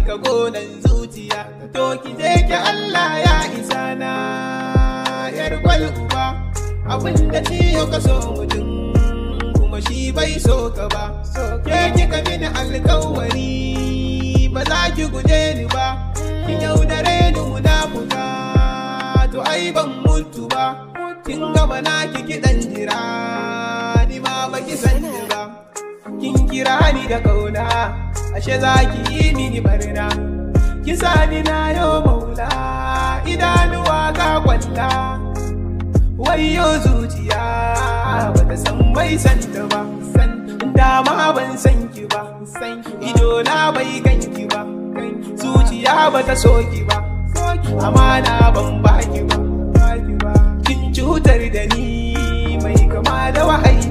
cika gonan zuciya to ki je ki Allah ya isa na yar gwal uba abin da ciyo ka so mutum kuma shi bai so ka ba ke kika mini alkawari ba za ki guje ni ba ki yaudare ni munafuka to ai ban mutu ba kin gama na ki kiɗan jira ni ma baki san ni ba kin kira ni da kauna ashe za ki yi mini barna ki sani na yo maula idanuwa ga kwalla wayo zuciya bata san bai san ta ba san dama ban san ki ba ido na bai ganki ba zuciya bata so ki ba amana ban baki ba kin cutar da ni mai kama da wahayi